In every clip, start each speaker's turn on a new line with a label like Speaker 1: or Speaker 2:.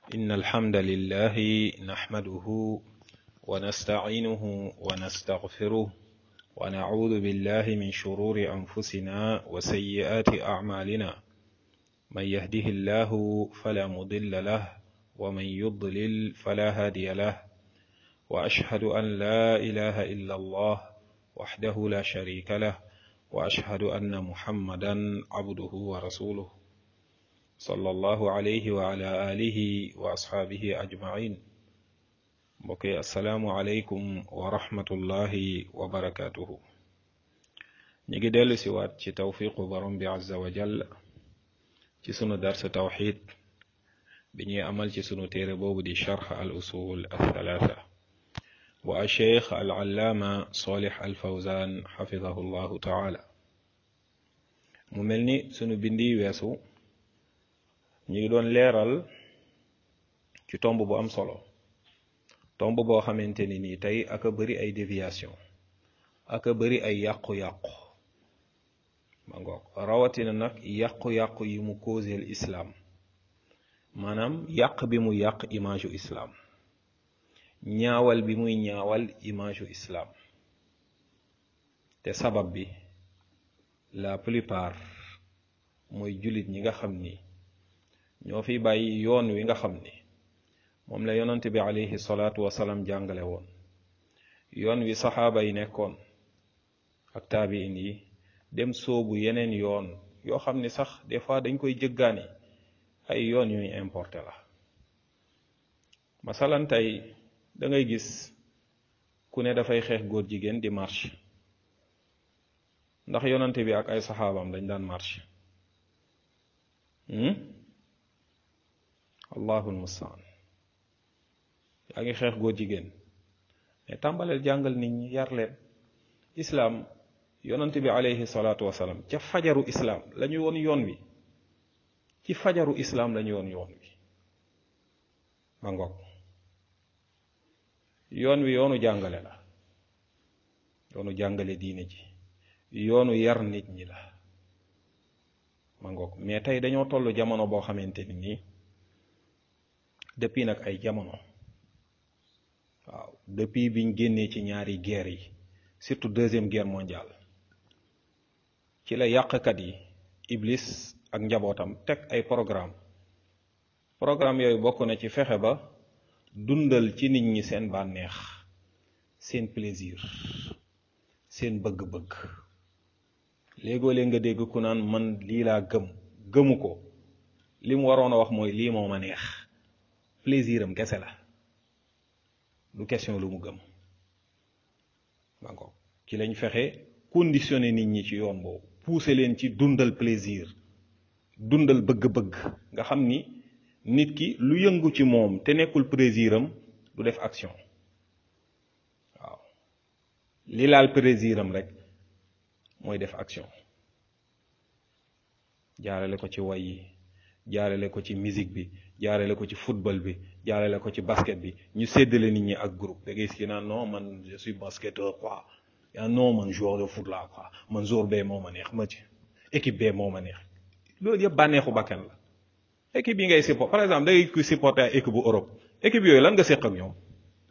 Speaker 1: إن الحمد لله نحمده ونستعينه ونستغفره ونعوذ بالله من شرور أنفسنا وسيئات أعمالنا من يهده الله فلا مضل له ومن يضلل فلا هادي له وأشهد أن لا إله إلا الله وحده لا شريك له وأشهد أن محمدا عبده ورسوله صلى الله عليه وعلى آله وأصحابه أجمعين mbokki asalaamualeykum wa rahmatullahi wa barakaatuhu ñu ngi dellu si waat ci tawfiqu borom bi azza wa jall ci sunu darsa tawxid bi ñuy amal ci sunu téere boobu di charx al usul althalatha bu acheikh al allaama solih al fawzan xafidahu llahu taala mu mel ni sunu bindi weesu ñu ngi doon leeral ci tomb bu am solo tomb boo xamante ni nii tey aka bëri ay déviation aka bëri ay yàqu-yàqu ma ngoog rawatina nag yàqu-yàqu yi mu causeel islaam maanaam yàq bi mu yàq image u islaam ñaawal bi muy ñaawal image u islaam te sabab bi la plupart mooy jullit ñi nga xam ni ñoo fi bàyyi yoon wi nga xam ni moom la yonent bi alayhi salaatu wasalaam jàngale woon yoon wi saxaaba yi nekkoon ak taabiin yi dem soobu yeneen yoon yoo xam ni sax des fois dañ koy jëggaani ay yoon yuy importé la masalan tey da ngay gis ku ne dafay xeex góor jigéen di marche ndax yonent bi ak ay saxaabam dañ daan marche allahul mustaan yaa ngi xeex góor jigéen mais tàmbaleel jàngal nit ñi yar leen islaam yonent bi alayhi salaatu wasalaam ca fajaru islaam la ñu woon yoon wi ci fajaru islaam la ñu woon yoon wi ma ngoog yoon wi yoonu jàngale la yoonu jàngale diine ji yoonu yar nit ñi la ma ngoog mais tey dañoo toll jamono boo xamante ni nii depuis nag ay jamono waaw depuis biñ génnee ci ñaari guerre yi surtout deuxième guerre mondiale ci la yàqkat yi iblis ak njabootam teg ay programme programme yooyu bokk na ci fexe ba dundal ci nit ñi seen bànneex seen plaisir seen bëgg-bëgg léegoo lee nga dégg ku naan man lii laa gëm gëmu ko li mu waroon a wax mooy lii moo ma neex plaisir am kese la du question lu mu gëm d'accord ci lañ fexe conditionné nit ñi ci yoon boobu pousser leen ci dundal plaisir dundal bëgg-bëgg nga xam ni nit ki lu yëngu ci moom te nekkul plaisir am du def action waaw li laal plaisir am rek mooy def action jaarale ko ci way yi jaarale ko ci musique bi jaarale ko ci football bi jaarale ko ci basket bi ñu séddale nit ñi ak groupe da ngay si naan non man je suis basketteur quoi yaa non man joueur de foot la quoi man joueur bee moo ma neex ma ci équipe bee moo ma neex loolu yëpp bànneexu bakkan la équipe yi ngay support par exemple da ngay kuy supporter ay équipe bu Europe équipe yooyu lan nga séq ak ñoom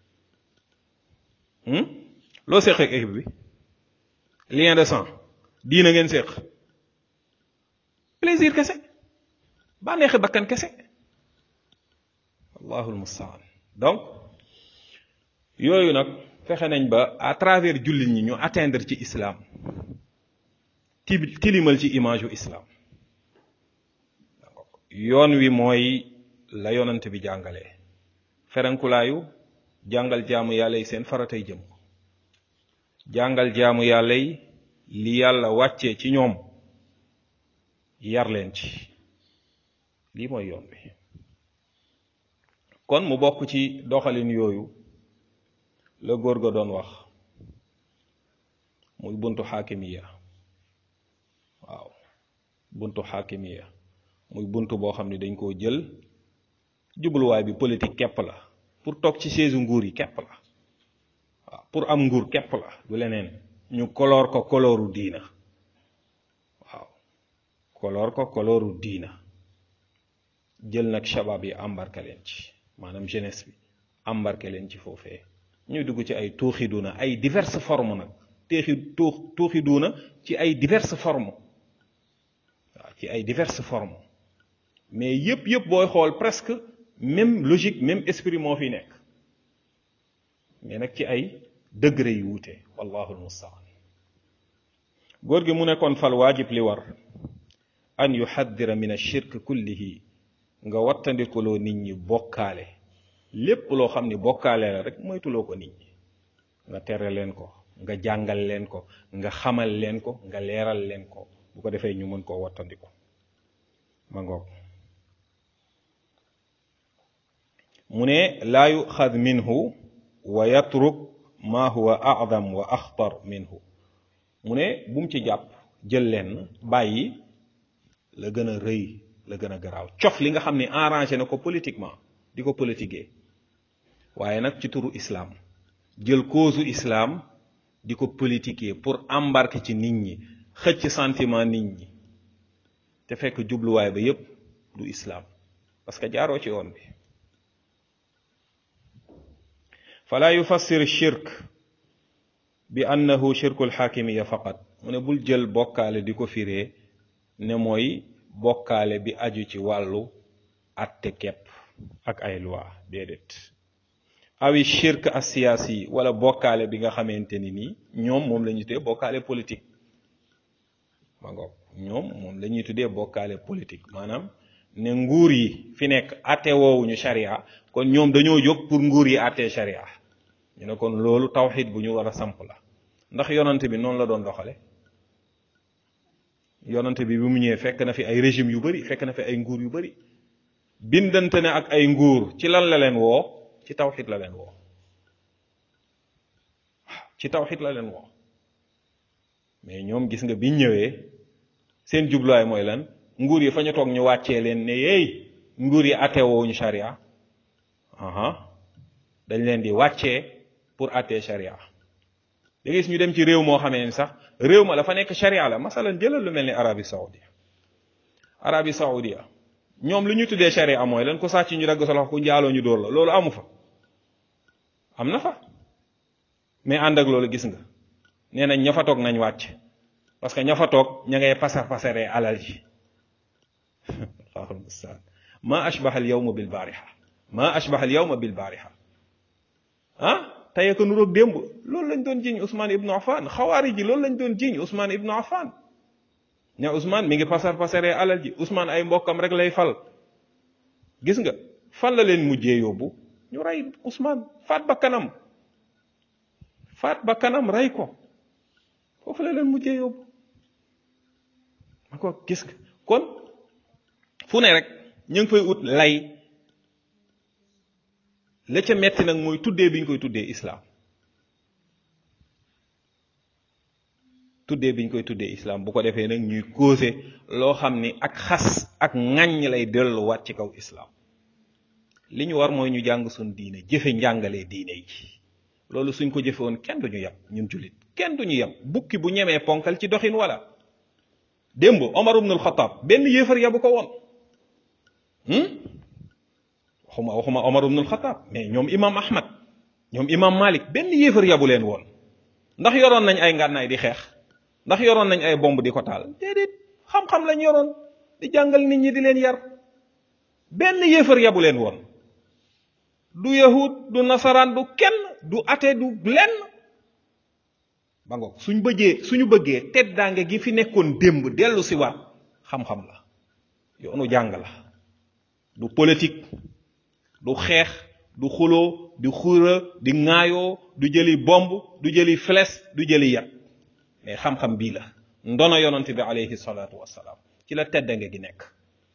Speaker 1: loo séq ak équipe bi lien de sang diina ngeen séq plaisir kese bànneexi bakkan kese allahul mustaan donc yooyu nag fexe nañ ba à travers jullit ñi ñu atteindre ci islam ti tilimal ci image u islam yoon wi mooy la yonant bi jàngale ferenkulaayu jàngal jaamu yàlla yi seen faratay jëm jàngal jaamu yàlla yi li yàlla wàccee ci ñoom yar leen ci lii mooy yoon bi kon mu bokk ci doxalin yooyu la góor ga doon wax muy buntu xaakimiya waaw buntu xaakimiya muy buntu boo xam ne dañ koo jël jubluwaay bi politique képp la pour toog ci chaise nguur yi képp la waaw pour am nguur képp la du leneen ñu koloor ko kolooru diina waaw koloor ko kolooru diina jël nag shabab yi embarqué leen ci maanaam jeunesse bi embarqué leen ci foofee ñuy dugg ci ay tuuxi duuna ay diverses formes nag teexi tuux tuuxi duuna ci ay diverses formes waaw ci ay diverses formes mais yëpp yëpp booy xool presque même logique même esprit moo fi nekk mais nag ci ay degré yu wuute wallahu almustaan góor gi mu nekkoon fal waajib li war an yuhaddira min ashirk kullihi nga wattandikuloo nit ñi bokkaale lépp loo xam ni bokkaale la rek moytuloo ko nit ñi nga tere leen ko nga jàngal leen ko nga xamal leen ko nga leeral leen ko bu ko defee ñu mën koo wattandiku ma ngoog mu ne laa yuxad minhu wa yatruk ma huwa a'dam wa axtar minhu mu ne bu mu ci jàpp jël leen bàyyi la gën a rëy la gën a garaaw cof li nga xam ne arrangé na ko politiquement di ko politiquer waaye nag ci turu islam jël cause islam di ko politiquer pour embarquer ci nit ñi xëcc sentiment nit ñi te fekk jubluwaay ba yépp du islam parce que jaaroo ci yoon bi fala yufassir shirk bi annahu shirkul xaakimiya faqat mu ne bul jël bokkaale di ko firee ne mooy bokkaale bi aju ci wàllu atte kepp ak ay loi déedéet awi shirk asiyaasi wala bokkaale bi nga xamante ni nii ñoom moom la ñuy tuddee bokkaale politique ma ngoog ñoom moom la ñuy tuddee bokkaale politique maanaam ne nguur yi fi nekk atte woowuñu sharia kon ñoom dañoo jóg pour nguur yi atte sharia ñu ne kon loolu tawxid bu ñu war a samp la ndax yonante bi noonu la doon doxale yonante bi bi mu ñëwee fekk na fi ay régime yu bari fekk na fi ay nguur yu bari bindante ne ak ay nguur ci lan la leen woo ci tawxid la leen woo ci tawxid la leen woo mais ñoom gis nga biñ ñëwee seen jubluwaay mooy lan nguur yi fa ñu toog ñu wàccee leen ne yeey nguur yi atewoo ñu sharia aha dañ leen di wàccee pour attee sharia da gis ñu dem ci réew moo xamee ni sax réew ma la fa nekk sharia la masalan jëlal lu mel ni Arabie Saoudia Arabie Saoudia ñoom lu ñu tuddee sharia mooy lan ko sàcc ñu dagg sa loxo ku njaaloo ñu dóor la loolu amu fa am na fa mais ànd ak loolu gis nga nee nañ ña fa toog nañ wàcc parce que ña fa toog ña ngay pasar pasaree alal ji allahu mustaan ma ashbaha al yawma bil baariha ma ashbaha al yawma bil baariha ah tey ko nuroog démb loolu lañ doon jiñ Ousmane Ibnu Affan xawaari ji loolu lañ doon jiñ Ousmane Ibnu Affan ne Ousmane mi ngi pasar pasaree alal ji Ousmane ay mbokkam rek lay fal gis nga fan la leen mujjee yóbbu ñu rey Ousmane faat ba kanam faat ba kanam rey ko foofu la leen mujjee yóbbu ma ko gis nga kon fu ne rek ñu ngi fay ut lay la ca metti nag mooy tuddee bi ñu koy tuddee islaam tuddee bi ñu koy tuddee islaam bu ko defee nag ñuy causé loo xam ni ak xas ak ŋàññ lay delluwaat ci kaw islaam li ñu war mooy ñu jàng suñ diine jëfe njàngalee diine yi loolu suñ ko jëfe woon kenn duñu yab ñun jullit kenn duñu yab bukki bu ñemee ponkal ci doxin wala démb Omar ibn al-Khattab benn yéefar yabu ko woon waxuma waxuma Omar ibn al-Khattab mais ñoom imam Ahmad ñoom imam Malik benn yéefar yabu leen woon ndax yoroon nañ ay ngànnaay di xeex ndax yoroon nañ ay bomb di ko taal déedéet xam-xam lañ yoroon di jàngal nit ñi di leen yar benn yéefar yabu leen woon du yahud du nasaraan du kenn du ate du lenn ba ngoog suñ bëggee suñu bëggee teddaange gi fi nekkoon démb dellu si waat xam-xam la yoonu jàng la du politique du xeex du xuloo du xura di ŋaayoo du jëli bomb du jëli flèche du jëli yat mais xam-xam bii la ndono yonante bi alayhi salaatu wassalaam ci la teddange gi nekk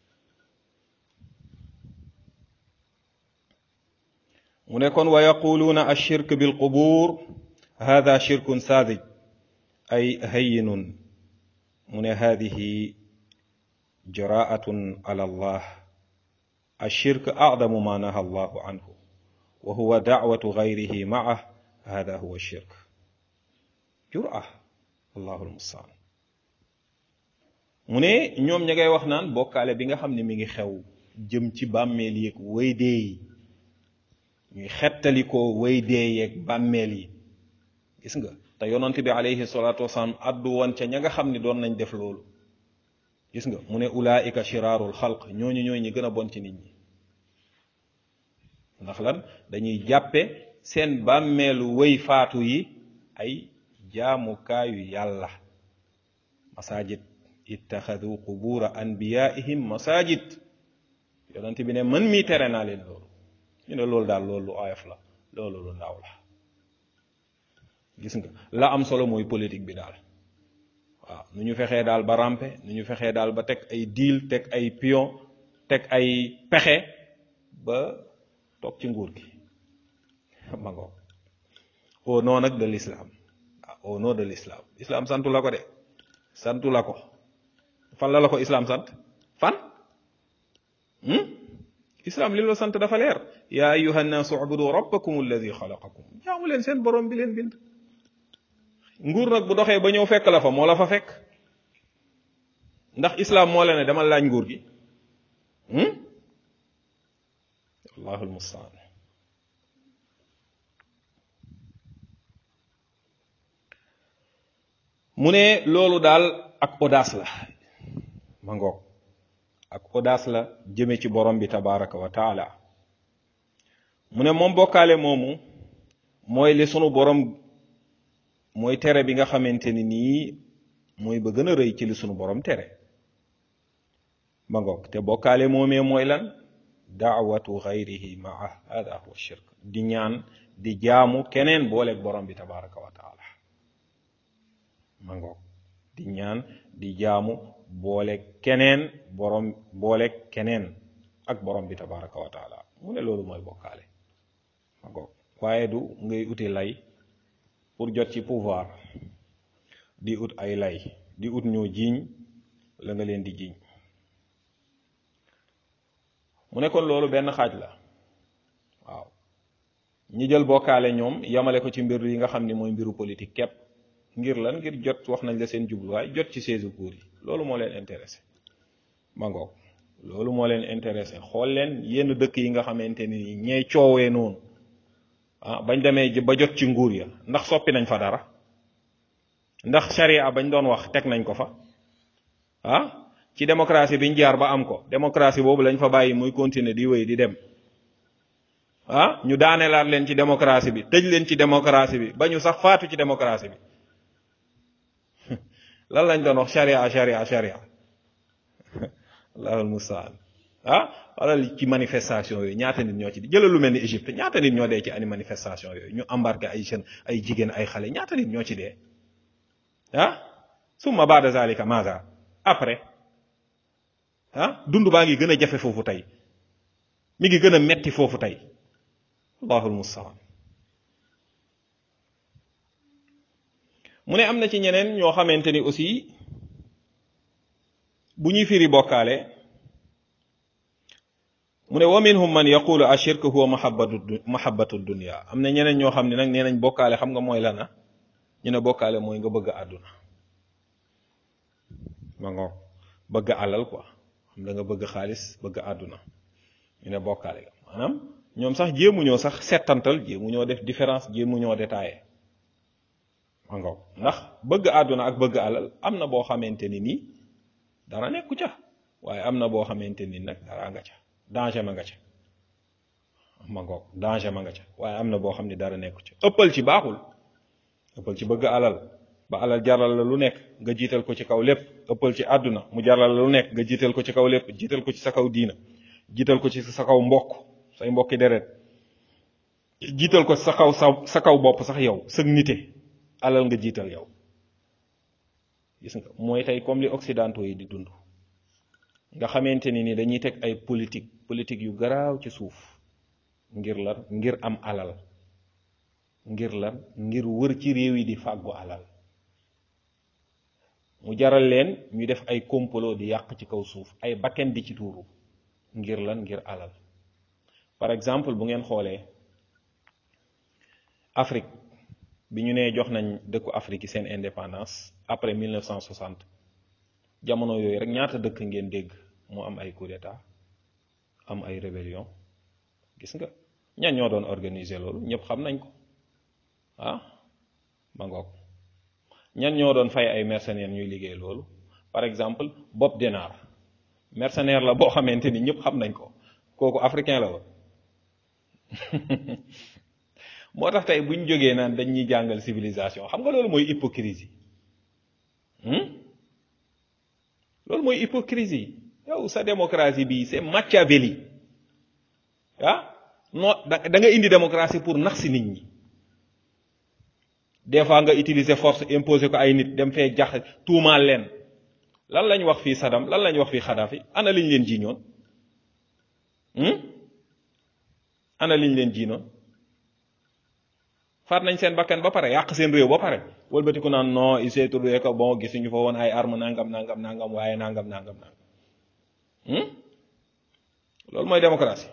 Speaker 1: mu ne kon wa yaquluuna ashirk bilqubur hada shirkun saadij ay hayyinun mu ne hadihi jaraatun ala allah ashirk acdamu ma naha allahu anhu wa huwa dacwatu gayrihi macah hada huwa shirk jura allahu almustaan mu ne ñoom ña ngay wax naan bokkaale bi nga xam ne mi ngi xew jëm ci bàmmeel yeeg way dee yi ñuy xettalikoo way dee yeeg bàmmeel yi gis nga te yonent bi alayhi salaatu wasalaam addu woon ca ña nga xam ni doon nañ def loolu gis nga mu ne ulaika shiraarul xalq ñooñu ñooy ñi gën a bon ci nit ñi ndax lan dañuy jàppe seen bàmmeelu way faatu yi ay jaamukaayu yàlla masajid ittaxadu qubura anbiyaihim masajid yonent bi ne man mii tere naa leen loolu ñu ne loolu daal loolu lu oyof la loolu lu ndaw la gis nga la am solo mooy politique bi daal waaw nu ñu fexee daal ba rampe nu ñu fexee daal ba teg ay deal teg ay pion teg ay pexe ba toog ci nguur gi ma ngoog au nom nag de l'islam au nom de l'islam islam santu la ko de santu la ko fan la la ko islam sant fan islam li la sant dafa leer yaa ayuha nnaasu ubudu rabbakum alladi xalaqakum jaamu leen seen borom bi leen bind nguur nag bu doxee ba ñëw fekk la fa moo la fa fekk ndax islam moo la ne dama laaj nguur gi allahu almustaan mu ne loolu daal ak audace la ma ngoog ak audace la jëme ci borom bi tabaraka wa taala mu ne moom bokkaale moomu mooy li sunu borom mooy tere bi nga xamante ni nii mooy ba gën a rëy ci li sunu borom tere ma ngoog te bokkaale moomee mooy lan daawatu xayrihi maa hada huwa shirk di ñaan di jaamu keneen booleeg borom bi tabaraka wa taala ma ngoog di ñaan di jaamu boole keneen borom boole keneen ak borom bi tabaraka wa taala mu ne loolu mooy bokkaale ma ngoog waaye du ngay uti lay pour jot ci pouvoir di ut ay lay di ut ñoo jiiñ la nga leen di jiiñ mu ne kon loolu benn xaaj la waaw ñi jël bokkaale ñoom yamale ko ci mbir yi nga xam ni mooy mbiru politique képp ngir lan ngir jot wax nañ la seen jubluwaay jot ci seesu buur yi loolu moo leen intéressé ma ngoog loolu moo leen intéressé xool leen yenn dëkk yi nga xamante ni ñee coowee noonu ah bañ demee ba jot ci nguur ya ndax soppi nañ fa dara ndax sharia bañ doon wax teg nañ ko fa ah ci démocratie biñ jaar ba am ko démocratie boobu lañ fa bàyyi muy continuer di wéy di dem ah ñu daaneelaat leen ci démocratie bi tëj leen ci démocratie bi ba ñu sax faatu ci démocratie bi lan lañ doon wax sharia sharia sharia allahul mustaan ah wala ci manifestation yooyu ñaata nit ñoo ci di jëlal lu mel ni Égypte ñaata nit ñoo dee ci ani manifestation yooyu ñu embarqué ay jeunes ay jigéen ay xale ñaata nit ñoo ci dee ah summa baada zalika maza après ah dund baa ngi gën a jafe foofu tey mi ngi gën a metti foofu tey allahul mustaan mu ne am na ci ñeneen ñoo xamante ni aussi bu ñuy firi bokkaale mu ne wa minhum man yaqulu ashirk huwa mahabbatu mahabbatu dunya am na ñeneen ñoo xam ne nag nee nañ bokkaale xam nga mooy lana ñu ne bokkaale mooy nga bëgg àdduna ma ngoog bëgg alal quoi xam da nga bëgg xaalis bëgg àdduna ñu ne bokkaale ga maanaam ñoom sax jéemuñoo sax settantal jéemuñoo def différence jéemuñoo détaillé ma ngoog ndax bëgg àdduna ak bëgg alal am na boo xamante ni nii dara nekku ca waaye am na boo xamante ni nag dara nga ca danger ma nga ca ma ngoog danger ma nga ca waaye am na boo xam ne dara nekku ca ëppal ci baaxul ëppal ci bëgg alal ba alal jaral la lu nekk nga jiital ko ci kaw lépp ëppal ci àdduna mu jaral la lu nekk nga jiital ko ci kaw lépp jiital ko ci sa kaw diina jiital ko ci sa kaw mbokk say mbokki deret jiital ko sa kaw sa sa kaw bopp sax yow sëg nite alal nga jiital yow gis nga mooy tey comme li occidentaux yi di dund nga xamante ni ni dañuy teg ay politique politique yu garaaw ci suuf ngir lan ngir am alal ngir lan ngir wër ci réew yi di fàggu alal mu jaral leen ñu def ay complot di yàq ci kaw suuf ay bakken di ci tuuru ngir lan ngir alal par exemple bu ngeen xoolee Afrique bi ñu nee jox nañ dëkku Afrique yi seen indépendance après 1960 jamono yooyu rek ñaata dëkk ngeen dégg moo am ay coup d'état am ay rébellion gis nga ñan ñoo doon organiser loolu ñëpp xam nañ ko ah ma ngoog ñan ñoo doon fay ay mercenaires ñuy liggéey loolu par exemple Bob Denard mercenaire la boo xamante ni ñëpp xam nañ ko kooku africain la woon moo tax tey bu ñu jógee naan dañ ñuy jàngal civilisation xam nga loolu mooy hypocrisie loolu mooy hypocrisie yow sa démocratie bi c'est Machiavelli ah non da nga indi démocratie pour nax si nit ñi des fois nga utiliser force imposer ko ay nit dem fee jax tuumaal leen lan lañ wax fii Saddam lan lañ wax fii Kadhafi ana liñ leen jiiñoon ana liñ leen jiinoon faat nañ seen bakkan ba pare yàq seen réew ba pare wëlbatiku naan non il s'est trouvé que bon gisuñu fa woon ay arme nangam nangam nangam waaye nangam nangam nangam loolu mooy démocratie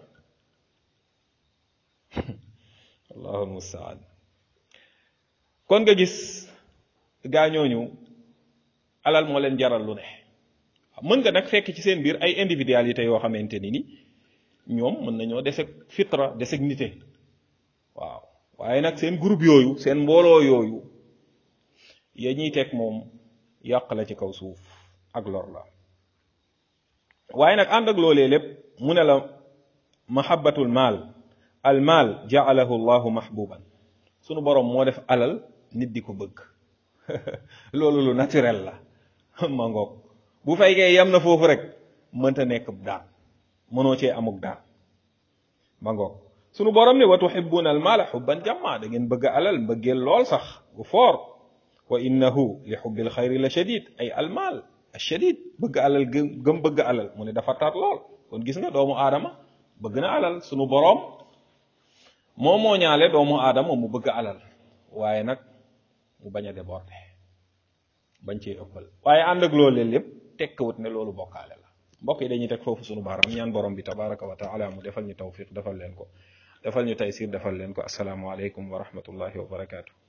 Speaker 1: allahu mustaan kon nga gis gaa ñooñu alal moo leen jaral lu ne mën nga nag fekk ci seen biir ay individualité yoo xamante ni ni ñoom mën nañoo deseg fitra deseg nite waaw waaye nag seen groupe yooyu seen mbooloo yooyu ya ñuy teg moom yàq la ci kaw suuf ak lor la waaye nag ànd ak loolee lépp mu ne la mahabbatul maal al maal jaalahu llahu mahbuban sunu borom moo def alal nit di ko bëgg loolu lu naturel la ma ngoog bu fekkee yam na foofu rek mënta nekk daan mënoo cee amuk daan ma ngoog sunu borom ne wa tuhibbuna al maala xubban jamma da ngeen bëgg alal mbëggeel lool sax gu foor wa innahu li xubbil xayri la shadid ay al maal shadid bëgg alal gëm gëm bëgg alal mu ne dafa tar lool kon gis nga doomu aadama bëgg na alal sunu borom moo moo ñaale doomu aadama mu bëgg alal waaye nag mu bañ a déborder bañ cee ëppal waaye ànd ak loolu lépp tekkiwut ne loolu bokkaale la mbokk yi dañuy teg foofu sunu baaram ñaan borom bi tabaraka wa taala mu defal ñu tawfiq defal leen ko defal ñu taysir defal leen ko assalaamu aleykum wa rahmatullahi wa barakaatu